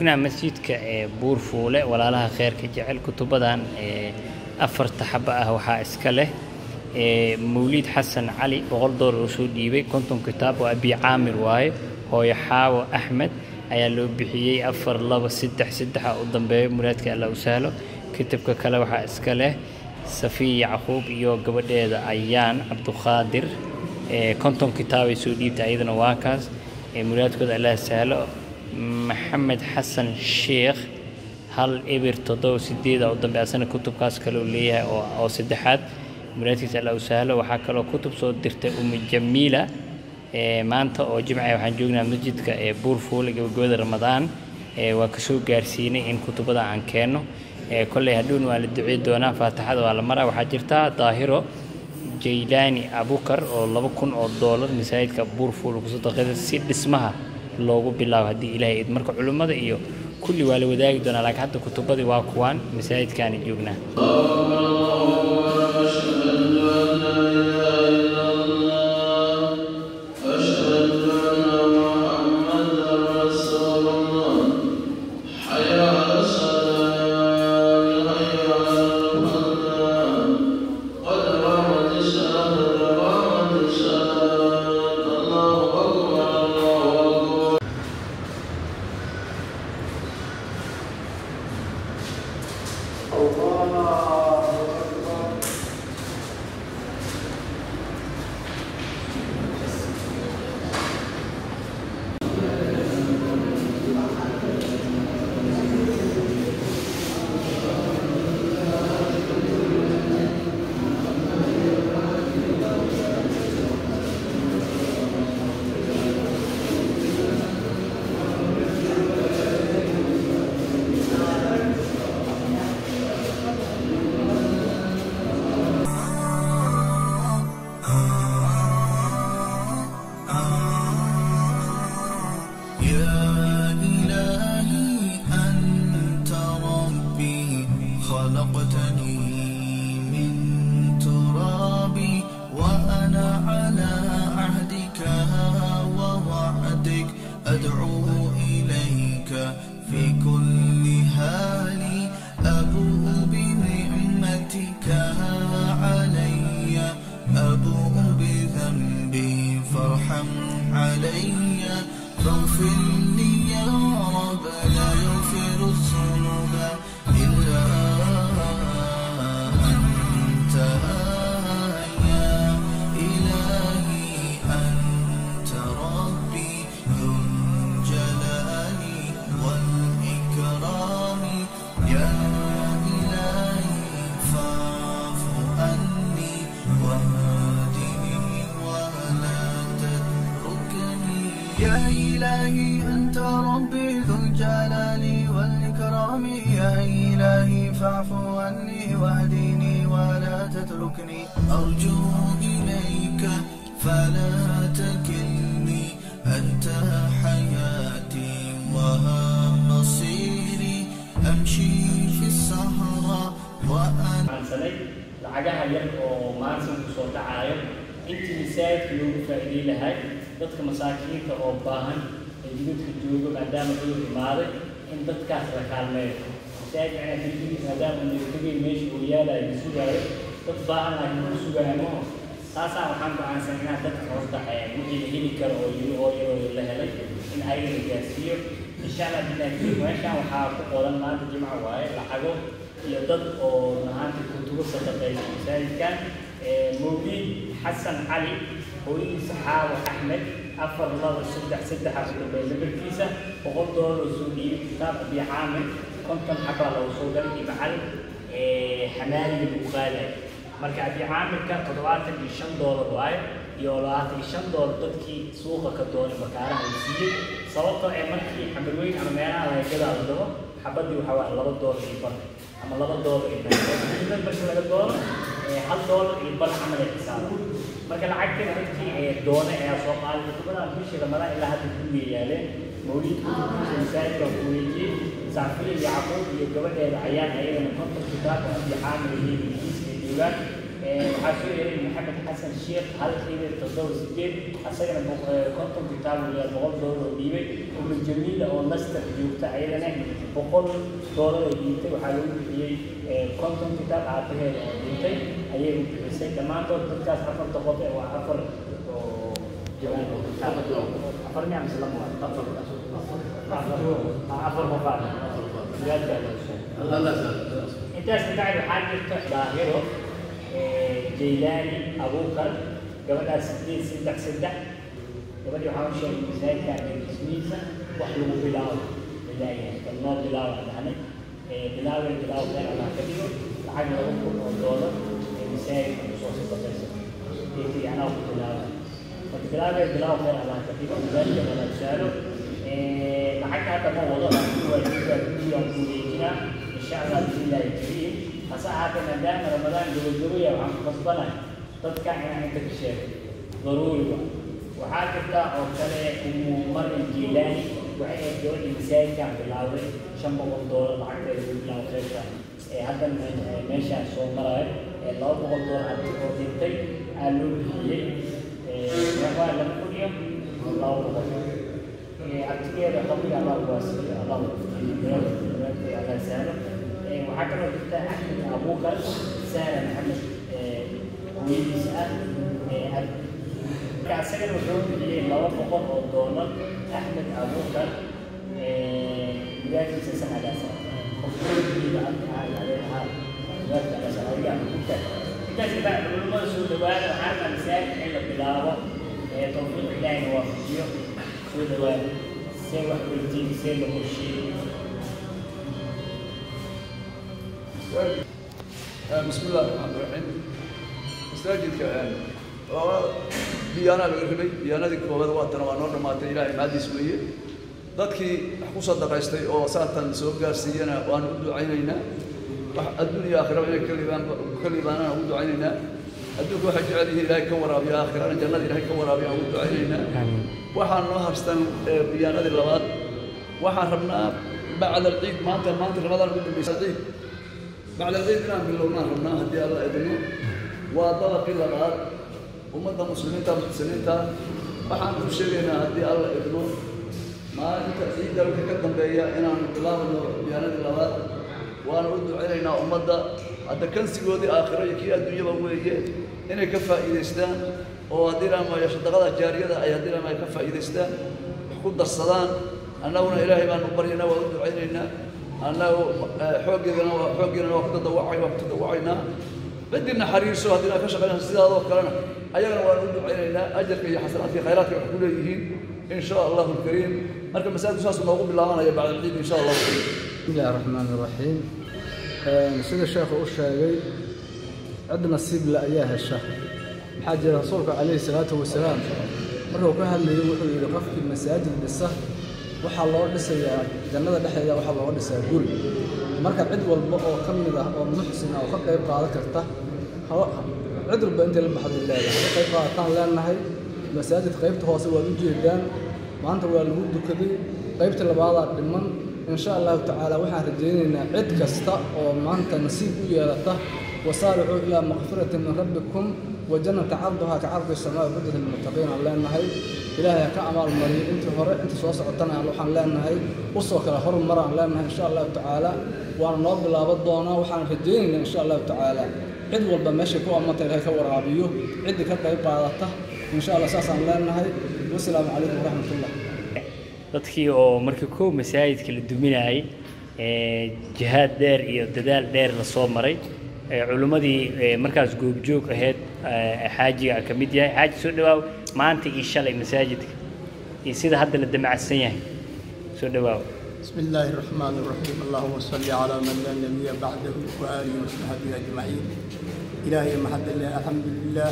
joognaa masjidka ee buurfuule walaalaha kheyrka jecel kutubadan ee afarta xaba ah waxaa iska leh ee mawliid xasan cali boqol doolar uu soo dhiibay konton kitaab oo abi caamir waaye hooyo xaawo axmed ayaa loo bixiyey afar laba saddex saddexa u dambeeyo muraadka alla u sahlo kitabka kale waxaa iska leh safiya yacquub iyo gabadheeda ayaan cabduqaadir ee konton kitaabay soo dhiibtay ayadana waa kaas ee muraadkooda allah sahlo maxamed xasan sheekh hal ebir toddoba sideeda u dambe asana kutubkaas kale uu leeyahay oo oo saddexaad muraadkiisa allah u sahlo waxaa kaloo kutub soo dirtay umi jamiila ee maanta oo jimca waxaan joognaa masjidka ee buurfuule gabagabada ramadaan ee waa kasoo gaarsiinay in kutubada aan keenno ee kolley hadhowna waa la ducey doonaa faatixada waa la maraa waxaa jirtaa daahiro jaylaani abukar oo laba kun oo doolar masaajidka buurfuule kusoo daqida si dhismaha loogu bilaabo haddii ilaahay id marka culimmada iyo kulli waa la wadaagi doonaa laakiin hadda kutubadii waa kuwaan masaajidkaani joognaa يا إلهي أنت ربي خلقتني من تراب وأنا على عهدك ووعدك أدعو إليك في كل حال أبوء بنعمتك علي أبوء بذنبي فارحم علي فاغفر لي يا رب لا يغفر الذنوب إلا أنت يا إلهي أنت ربي ذو الجلال والإكرام يا إلهي فاعف عني واهدني ولا تتركني يا إلهي أنت ربي ذو الجلال والإكرام يا إلهي فاعف عني واهدني ولا تتركني أرجو إليك فلا تكلني أنت حياتي وها مصيري أمشي في الصحراء وأنا aansanay lacagaha yar oo maanta ku soo dhacaayo intii masaajidka loogu faa'iideyn lahay dadka masaakiinta oo baahan ee jidadka joogo maadaama cudur imaaday in dadkaas la kaalmeeyo masaajidka inaa keligiis maadaama nagtagay meesha uu yaalayo la sugaayo dad baahan laakiin ku sugaayo maho taasaan waxaan go'aansan inaan dadka horta ee wixii la heli karo oo yiri oo yaroo la helay in ayaga la gaarsiiyo insha allah bilahi meeshaan waxaa ku qoran maanta jimco waaye lacago iyo dad oo mahaanta kutubo sadaqaysa masaajidkan mawliid xasan cali hooyadiisa xaawo axmed afar laba saddex saddexa u dambeeya labarkiisa boqol doolar oo soo dhiibay kitaab abi caamir konton xabaa lagu soo galay ibcal xamaaliga lagu qaadayo marka abi caamirka toddobaatan iyo shan doolar waaye iyo labaatan iyo shan doolar dadkii suuqa ka doonay bakaaraha la siiyey sababtoo ee markii xamarweyn ama meelaha laga gadaa la dabo xabadii waxaa waaye laba doolar iyo bar ama laba doolar iyo bar marka laga doono ee hal doolar iyo bar camal ay xisaaba marka lacagteeda dadkii ee doona ayaa soo qaaday kutubadan bishii ramadaan ilaa hadda guriga yaaleen mawliidka kutubkiisa masaajidka ku weejiyey saafiya yacquub iyo gabadheeda ayaan ayagana konton kitaab oo abi caamir iyo ingiriiska joogaan waxaa soo yeeray maxamed xasan sheekh hal qiibay toddoba sideed asagana konton kitaab iyo boqol doolar oo dhiibay umu jamiila oo laster joogta ayadana boqol doolar ay dhiibtay waxaa lagu bixiyey konton kitaab aabaheeda oo dhintay ayay u bixisay dhammaantood dadkaas afarta qof ee waa afar oo afar miya mise lama waa afar afar qofaad intaas kabacdi waxaa jirta daahiro jaylaani abuukar gabadhaas sideed saddex saddex gabadhii waxaa u sheegay masaajidka ismiisa wax lagu bilaabo ilaahay kan noo bilaabo dhahnay bilaaway bilaaw khayr allah ka dhigo lacag laba kun oo doolar ee masaajidka kusoo sadaqaysa deetay anaa ku bilaaba marka bilaaway bilaaw khayr allah ka dhigo masaajidka wala saalo lacagta hadda ma wado laakiin waa jira gurigaan ku wareejinaa insha allah bismillaahi kariim hase ahaatee maadaama ramadaan gabagabaya waxaan ku qasbanahay dadka inaan inta ka sheego daruuri wa waxaa jirta oo kale umu maryam jiilaani waxay ahayd gabadhii masaajidkan bilaawday shan boqol doolar lacagteeda lagu bilaabo qaybta ee haddan meeshaan soo marayo ee laba boqol doolar arti oo dhintay aa loo bixiyey meeqaa laba kun iyo laba boqol artigeeda qabriga allah kuwaasiyo allah allah sahlo waxaa kaloo jirta axmed abuukar sahla maxamed hooyadiisa ah marka asagana wuxuu bixiyey laba boqol oo doolar axmed abuukar wilaashiisa sanadaas intaas kabacdi culimada soo dhawaada waxaa rabaa masaajid in la bilaabo tawfiiq ilaahina waafajiyo soo dhawaada see wax weydiin see la qorsheeyey بسم الله الرحمن الرحيم masaajidka diyaanaa laga rabay diyaanadii koobaad waatana waa noo dhammaatay ilaahay maadiis weeye dadkii wax ku sadaqaystay oo saatan soo gaarsiiyana waanu u ducaynaynaa wax adduun iyo aakhiraba inay ka liibaan ka liibaanana ugu ducaynaynaa adduunka waxay jecel yihiin ilaahay ka waraabiyo aakhirana jannada ilaahay ka waraabiyo aan ugu ducaynaynaa waxaan noo harstan diyaanadii labaad waxaan rabnaa bacda alciid maanta maanta ramadaan ugu dambaysa ciid bacda alciid inaan bilownaan rabnaa haddii alla idino waa dabaqii labaad ummadda muslimiinta muxsiniinta waxaan u sheegaynaa haddii alla idmo maalinta ciidda wixii ka dambeeya inaanu bilaabno diyaanadii labaad waanu u ducaynaynaa ummadda hadda kansigoodii aakhiro iyo kii adduunyaba weeye inay ka faa'iidaystaan oo haddii laamayo sadaqada jaariyada ay haddii laamayo ka faa'iidaystaan wax ku darsadaan annaguna ilaahay baanu baryaynaa waa u ducaynaynaa annagu xooggeedana waa xooggeedana waa ku tadawacay waa ku tadawacaynaa بدي نحريصه هذه كشف لنا سيدنا كلنا أيضا وأنا عينينا أجرك يا حسنات في خيرات كل يجين إن شاء الله الكريم مركب مساجد أساس موجود بالله أنا بعد العيد إن شاء الله الكريم. بسم الله الرحمن الرحيم سيد الشيخ أشهد عد نصيب لأياه الشهر حاج رسولك عليه الصلاة والسلام مرة كان اللي يقول يقف في المساجد بالسهر waxaa loo dhisayaa jannada dhexdeeda waxaa looga dhisayaa guri marka cid walba oo ka mid ah oo muxsin ah oo ka qayb qaadan karta cid walba intay la baxday leedahay ka qayb qaadataan leenahay masaajid qaybta hoose waad u jeedaan maanta waa lagu dukaday qaybta labaadaa dhiman insha allahu tacaala waxaan rajaynaynaa cid kasta oo maanta nasiib u yeelata wasaaricuu ilaa makfirati min rabbikum وجنة عرضها كعرض السماء بدت للمتقين على لأنها إلهي كأمال مريم أنت هراء أنت سواسع عطنا على لوحان لأنها وصوك لهر مرة لأنها إن شاء الله تعالى وأنا نوب لا بدونا وحان رجينا إن شاء الله تعالى عد والبا ماشي كو أمتا إلهي كورابيو عد كتا يبعادته إن شاء الله أساسا لأنها والسلام عليكم ورحمة الله dadkii oo markii kow masaajidka la duminayay jihaad dheer iyo dadaal dheer la soo maray culimmadii markaas goobjoog ahayd xaajiga ka mid yahay xaaji soo dhawaaw maanta iyo shalay masaajidka iyo sida hadda la damacsan yahay soo dhawaaw بسم الله الرحمن الرحيم اللهم صل على من لا نبي بعده وآله وصحبه أجمعين إلهي محد الله الحمد لله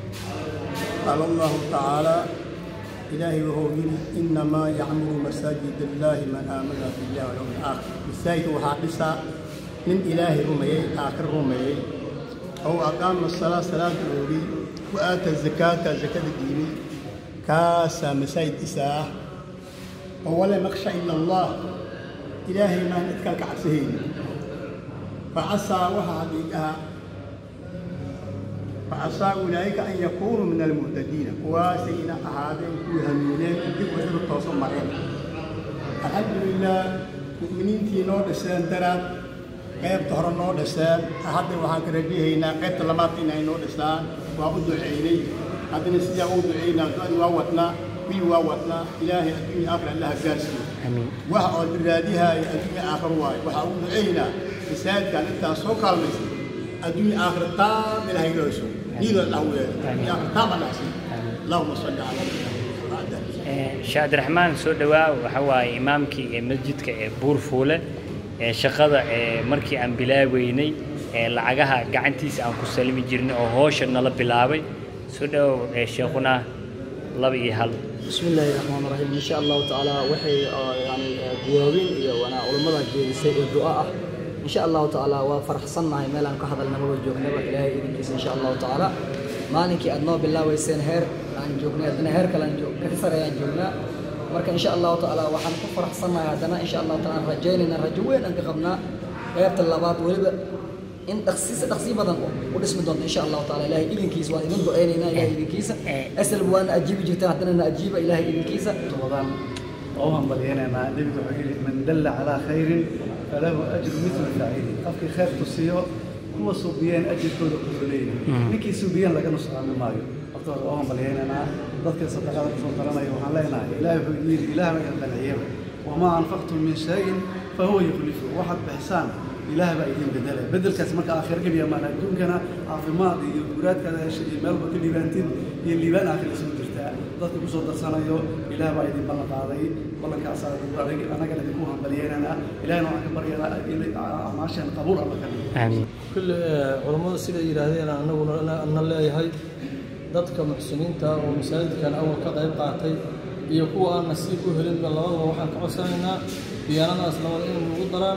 قال الله تعالى إلهي وهو يقول إنما يعمر مساجد الله من آمن بالله واليوم الآخر مساجد وحادثة من إلهي رمي آخر رمي أو أقام الصلاة صلاة الأولي وآتى الزكاة زكاة الديني كاسا مساجد إساءة ولا نخشى إلا الله إلهي ما نتكلك عسهين فعسى وحديقها فعسى أولئك أن يكونوا من المهتدين كواسينا أهادين كوهمينين دي وزر التوصل مرين الحمد لله مؤمنين تي نور دسان درات قيب ظهر نور دسان أحد وحان كرجيهينا قيب تلمات إنا نور دسان وأبدو عيني هذا نسيا أبدو عينا دعي واوتنا وي واوتنا إلهي الدنيا آخر الله قاسي آمين waxa oo diraadiha adduunya aakhir waayo waxa uu duceynaa masaajidkan intaa soo kaalmaysa adduunya aakhir taam ilaahay looso niilo dhaweeyo adduunya aakhir taam anaasi allahuma salli ala sheekh cabdiraxmaan soo dhawaa waxa waaye imaamkii ee masjidka ee buurfuule ee shaqada ee markii aan bilaabeynay ee lacagaha gacantiisa aan ku salmi jirnay oo hoosha nala bilaabay soo dhawow ee sheekhuna laba iyo hal بسم الله الرحمن الرحيم إن شاء الله تعالى وحي آه، يعني جوابين إيا وأنا علماء جيسي الدعاء إن شاء الله تعالى وفرح صنع ميلان كهذا النبوة جوكنا إلهي إذن كيس إن شاء الله تعالى مالك أدنى بالله ويسين هير عن جوكنا أدنى هير كلام جو كثر يعني جوكنا مركا إن شاء الله تعالى وحن كفرح صنع هذا إن شاء الله تعالى رجينا رجوين أنك قبنا غيبت اللبات ولبا in dhaqsiisa dhaqsi badan u dhismi doonto insha allahu taala ilahay idinkiisa waan idin duceynaynaa ilahay idinkiisa asal waana ajiibi jirtaan haddana na ajiiba ilahay idinkiisa رمضان وهم بلينا مع النبي وحكي من دل على خير فله أجر مثل فاعله قفك خير تصيو هو صوبيان أجر كود كفلين نكي صوبيان لك نص عن مايو أفضل وهم بلينا مع ضدك صدقاء رسول الله وحنا لنا إله يقول إله ما قد العيام وما أنفقتم من شيء فهو يخلفه واحد بإحسان إله بقى يدين بدله بدل كاس مركا آخر قبل ما ندون كنا عافمات يقولات كذا شيء مال بكل ليبانتين اللي بان آخر اسمه درتا ضد بصوت درسنا يو إله بقى يدين بلنا قاضي بلنا كاس أنا قال لك موهم بلينا أنا إله نوع كبر إلى عماشان قبول الله كان aamin كل culammadu siday yidhaahdeen annaguna ana leeyahay dadka muxsiniinta oo masaajidkan awal ka qayb qaatay iyo kuwa aan nasiib u helinba labadaba waxaan ka codsanaynaa diyaanadaas labada in lagu daraan